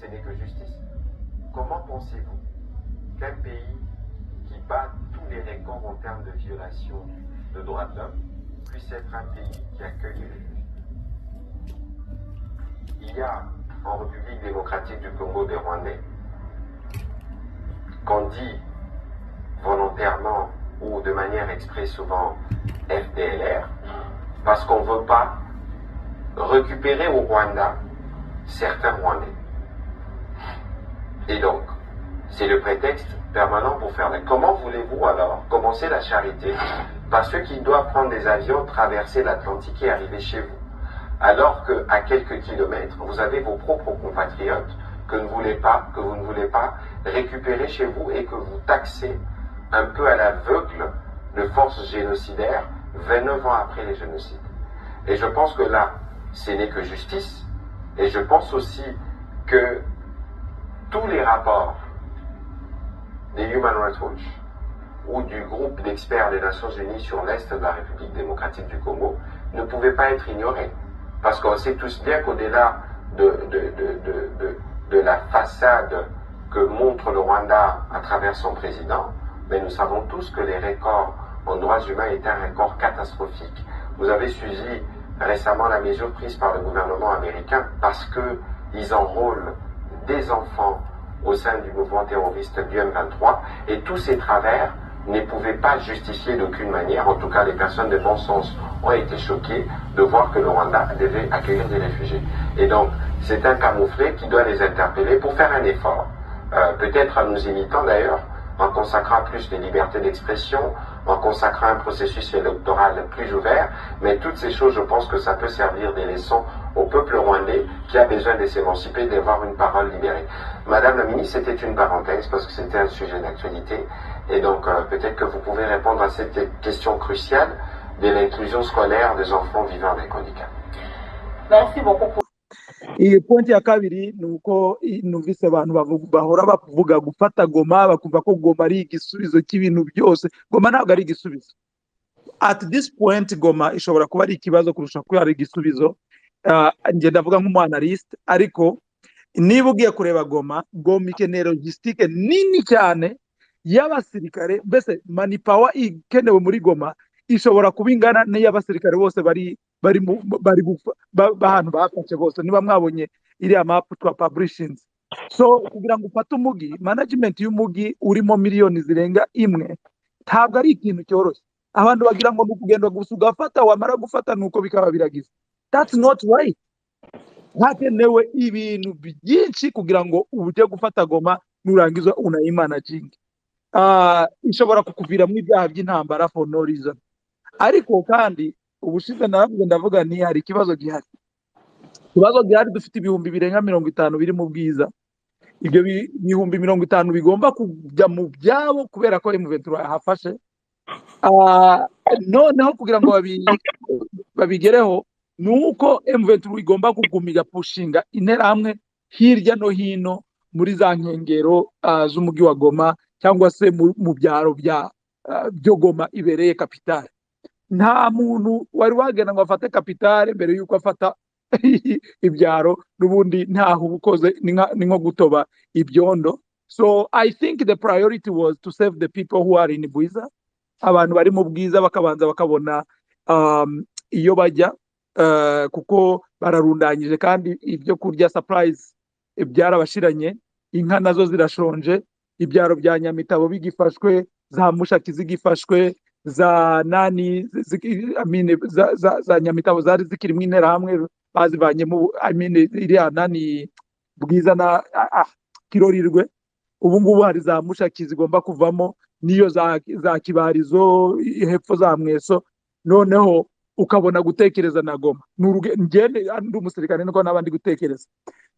ce n'est que justice. Comment pensez-vous qu'un pays qui bat tous les records en termes de violation de droits de l'homme puisse être un pays qui accueille les réfugiés Il y a en République démocratique du Congo des Rwandais qu'on dit volontairement ou de manière express souvent FDLR parce qu'on ne veut pas récupérer au Rwanda certains Rwandais. Et donc, c'est le prétexte permanent pour faire la. Comment voulez-vous alors commencer la charité par ceux qui doivent prendre des avions, traverser l'Atlantique et arriver chez vous Alors que, à quelques kilomètres, vous avez vos propres compatriotes que, ne voulez pas, que vous ne voulez pas récupérer chez vous et que vous taxez un peu à l'aveugle de forces génocidaires 29 ans après les génocides. Et je pense que là, ce n'est que justice. Et je pense aussi que tous les rapports des Human Rights Watch ou du groupe d'experts des Nations Unies sur l'Est de la République démocratique du Congo ne pouvaient pas être ignorés. Parce qu'on sait tous bien qu'au-delà de, de, de- de- de la façade que montre le Rwanda à travers son président, mais nous savons tous que les records en droits humains étaient un record catastrophique. Vous avez suivi récemment la mesure prise par le gouvernement américain parce que ils enrôlent des enfants au sein du mouvement terroriste du M23 et tous ces travers ne pouvaient pas justifier d'aucune manière, en tout cas les personnes de bon sens ont été choquées de voir que le Rwanda devait accueillir des réfugiés. Et donc c'est un camouflet qui doit les interpeller pour faire un effort, Euh, peut-être en nous imitant d'ailleurs, en consacrant plus de liberté d'expression, en consacrant un processus électoral plus ouvert. Mais toutes ces choses, je pense que ça peut servir des leçons au peuple rwandais qui a besoin de s'émanciper, d'avoir une parole libérée. Madame la ministre, c'était une parenthèse parce que c'était un sujet d'actualité. Et donc, euh, peut-être que vous pouvez répondre à cette question cruciale de l'inclusion scolaire des enfants vivant avec handicap. Merci beaucoup pour iyi pointi ya kabiri ni uko i- numvise abantu bavu- bahora bavuga gufata goma bakumva ko goma ari igisubizo cy'ibintu byose goma ntabwo ari igisubizo at this point goma ishobora kuba ari ikibazo kurusha kuba ari igisubizo Ah, njye ndavuga nk'umuanaliste ariko niba ugiye kureba goma goma ikeneye logistique nini cyane y'abasirikare mbese manipawa ikenewe muri goma ishobora kuba ingana n'iy'abasirikare bose bari bari mu- bari gufa- ba- b'ahantu bafashe bose niba mwabonye iriya mapu twa publishings so kugira ngo ufate umugi management y'umugi urimo miliyoni zirenga imwe ntabwo ari ikintu cyoroshye abantu bagira ngo ni ukugenda gusa ugafata wamara gufata nuko bikaba biragiza that's not right hakenewe ibintu byinshi kugira ngo ujye gufata goma nurangiza unayimanaginge Ah, ishobora kukuviramo ibyaha by'intambara for no reason ariko kandi ubushize naravuze ndavuga nti hari ikibazo gihari ikibazo gihari dufite ibihumbi birenga mirongo itanu biri mu bwiza ibyo bi- bihumbi mirongo itanu bigomba kujya mu byabo kubera ko emuventura yahafashe Ah, noneho kugira ngo babi- babigereho ni uko emuventura igomba kugumiga pushinga interahamwe hirya no hino muri za nkengero ah, z'umujyi wa goma cyangwa se mu mu byaro bya ah, byo goma ibereye kapitali nta muntu wari wagenda ngo afate kapitale mbere y'uko afata ibyaro n'ubundi ntaho uba ukoze ni nka- ni nko gutoba ibyondo so i think the priority was to save the people who are in bwiza abantu bari mu bwiza bakabanza bakabona um, iyo bajya uh, kuko bararundanyije kandi ibyo kurya surprise byarabashiranye inka nazo zirashonje ibyaro bya nyamitabo bigifashwe za mushaki zigifashwe za nani zi- ziki- I mean, za, za, za nyamitabo zari zikirimo interahamwe bazivanyemo I mean, iriya nani bwiza na ah, ah, kirorirwe ubu ngubu hari za mushaki zigomba kuvamo n'iyo za, za kibarizo i- hepfo za mweso noneho ukabona gutekereza na goma Ni uruge- njye ni- ah, ndi umusirikare niko n'abandi gutekereza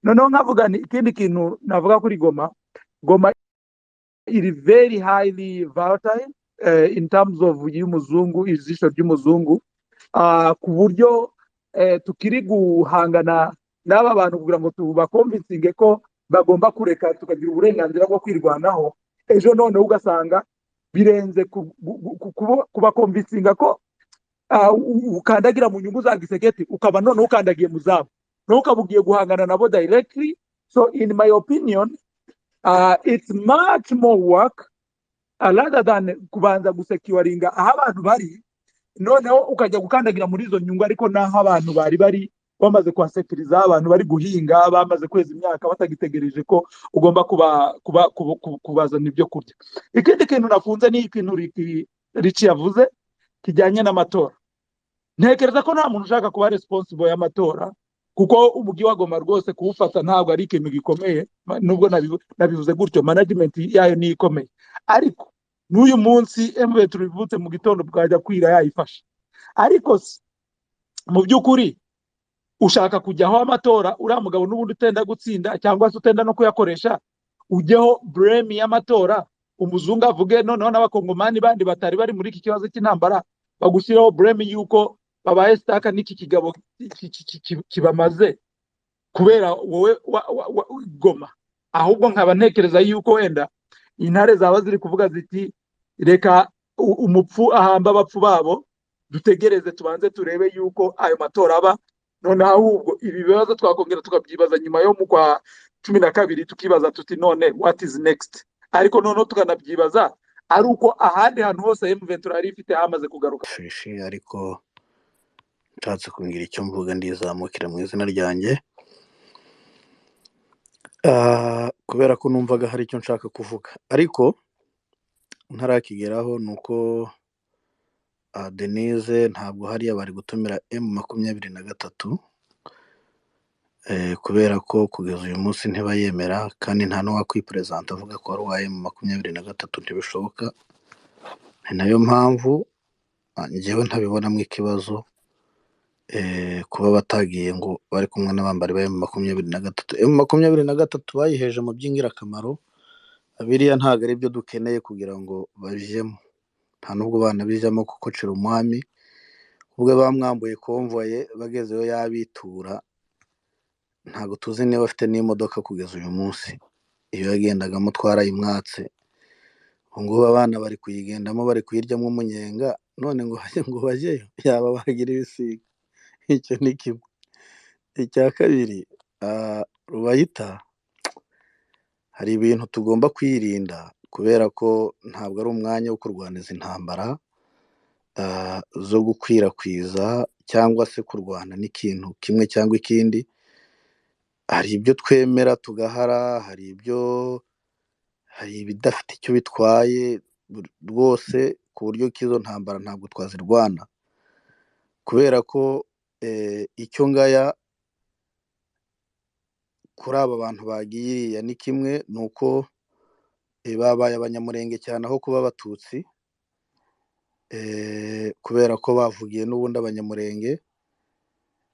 noneho nkavuga ni ikindi kintu navuga kuri goma goma iri very highly volatile eh, in terms of y'umuzungu ijisho ry'umuzungu Ah, ku buryo eh, tukiri guhangana n'aba bantu kugira ngo tubakomvinsinge ko bagomba kureka tukagira uburenganzira bwo kwirwanaho ejo noneho ugasanga birenze ku- gu- gu- kuba- kubakomvinsinga ko ah, u- ukandagira mu nyungu za gisegeti ukaba noneho ukandagiye mu zabo noneho ukaba ugiye guhangana nabo directly So, in my opinion, uh, it's much more work uh, rather than kubanza gusekiwaringa aho abantu bari noneho ukajya gukandagira muri izo nyungu ariko n'aho abantu bari bari bamaze kuhasekiriza abantu bari guhinga bamaze kweza imyaka batagitegereje ko ugomba kuba kuba kuba- kuba- kubazana ibyo kurya ikindi kintu nakunze ni ikintu Ricky- Ricky yavuze kijyanye n'amatora ntekereza ko nta muntu ushaka kuba responsible y'amatora kuko umujyi wa Goma rwose kuwufata ntabwo ari ikintu gikomeye ma- nubwo nabivu- nabivuze gutyo management yayo niyo ikomeye ariko n'uyu munsi emwe tubivutse mu gitondo bwajya kwira yayifashe ariko se, mu by'ukuri ushaka kujyaho amatora uriya mugabo n'ubundi utenda gutsinda cyangwa se utenda no kuyakoresha ujyeho breme y'amatora umuzungu avuge noneho n'abakongomani bandi batari bari muri iki kibazo cy'intambara bagushyiraho breme y'uko babaye sitaka n'iki kigabo ki- ki- ki- ki- kibamaze kubera wowe wa, wa, wa, goma ahubwo nkaba ntekereza y'uko wenda intare zaba ziri kuvuga ziti reka u- umupfu ahamba abapfu babo dutegereze tubanze turebe y'uko ayo matora aba noneho ahubwo ibi bibazo twakongera tukabyibaza nyuma yo mu kwa cumi na kabiri tukibaza tuti none what is next ariko noneho tukanabyibaza ari uko ahandi hantu hose M23 yari ifite hamaze kugaruka sheshi ariko ntatse kumbwira icyo mvuga ndizamukira mu izina ryanjye Ah, kubera ko numvaga hari icyo nshaka kuvuga ariko ntarakigeraho ni uko ah, denise ntabwo hariya bari gutumira m makumyabiri na gatatu eh, kubera ko kugeza uyu munsi ntibayemera kandi nta n'uwakwiperezanta avuga ko ari uwa m makumyabiri na gatatu ntibishoboka ni nayo mpamvu ah, njyewe ntabibonamo ikibazo eh, kuba batagiye ngo bari kumwe n'abambari ba makumyabiri na gatatu emu makumyabiri na gatatu bayiheje mu by'ingirakamaro biriya ntabwo ari byo dukeneye kugira ngo bajyemo nta n'ubwo bana bijyamo kukocera umwami ubwo bamwambuye konvoye bagezeyo yabitura ntabwo tuzi niba afite n'imodoka kugeza uyu munsi iyo yagendagamo twarayimwatse ubu ngubu abana bari kuyigendamo bari kuyiryamo umunyenga none ngo bajye ngo bajyeyo yaba bagira ibisiga icyo ni kimwe icya kabiri ah, rubayita hari ibintu tugomba kwirinda kubera ko ntabwo ari umwanya wo kurwaniza intambara ah, zo gukwirakwiza cyangwa se kurwana n'ikintu kimwe cyangwa ikindi hari ibyo twemera tugahara hari ibyo hari ibidafite icyo bitwaye bur- rwose ku buryo k'izo ntambara ntabwo twazirwana kubera ko eh, icyo ngaya kuri aba bantu bagiye iriya ni kimwe ni uko eh, babaye abanyamurenge cyane aho kuba abatutsi eh, kubera ko bavugiye n'ubundi abanyamurenge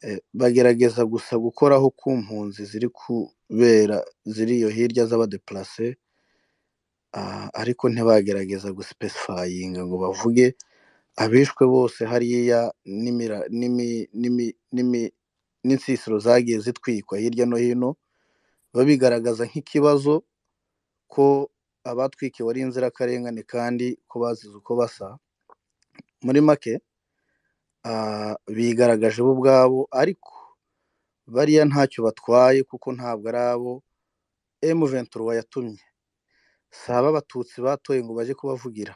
eh, bagerageza gusa gukoraho ku mpunzi ziri kubera ziri iyo hirya z'abadeplase ah, ariko ntibagerageza gusipesifayinga ngo bavuge abishwe bose hariya n'imira n'imi- n'imi- n'imi- n'insisiro zagiye zitwikwa hirya no hino babigaragaza nk'ikibazo ko abatwikiwe ari inzirakarengane kandi ko bazize uko basa muri make ah, bigaragaje bo ubwabo ariko bariya ntacyo batwaye kuko ntabwo ari abo M23 wayatumye si aba abatutsi batoye ngo bajye kubavugira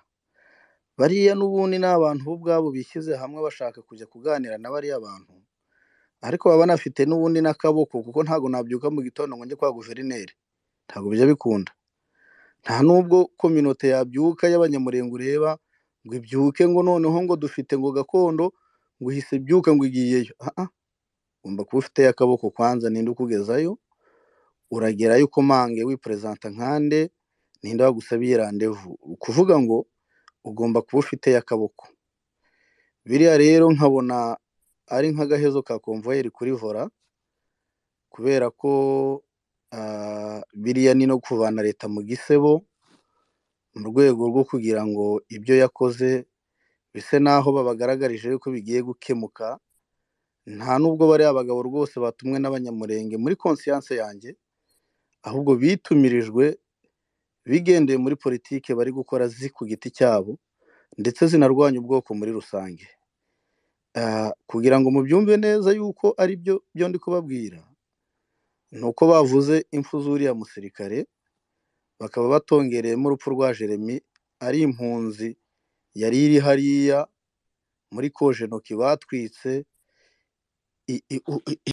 bariya n'ubundi ni abantu bo ubwabo bishyize hamwe bashaka kujya kuganira na bariya bantu ariko baba banafite n'ubundi n'akaboko kuko ntabwo nabyuka mu gitondo ngo njye kwa guverineri ntabwo bijya bikunda nta nubwo kominote yabyuka y'abanyamurenge ureba ngo ibyuke ngo noneho ngo dufite ngo gakondo ngo ihise ibyuka ngo igiyeyo aha ugomba kuba ufite akaboko kwanza ninde ukugezayo uragerayo ukomange wiperezanta nkande ninde wagusabiye randevu ukuvuga ngo ugomba kuba ufite akaboko biriya rero nkabona ari nk'agahezo ka konvoyeri kuri vora kubera ko ah, biriya ni no kuvana leta mu gisebo mu rwego rwo kugira ngo ibyo yakoze bise n'aho babagaragarije yuko bigiye gukemuka nta n'ubwo bariya bagabo rwose batumwe n'abanyamurenge muri konsiyanse yanjye ahubwo bitumirijwe bigendeye muri politike bari gukora zi ku giti cyabo ndetse zinarwanya ubwoko muri rusange Ah, kugira ngo mubyumve neza yuko ari byo byo ndi kubabwira ni uko bavuze impfu z'uriya musirikare bakaba batongereyemo urupfu rwa jeremy ari impunzi yari iri hariya muri kojenoki batwitse i- i- u- i-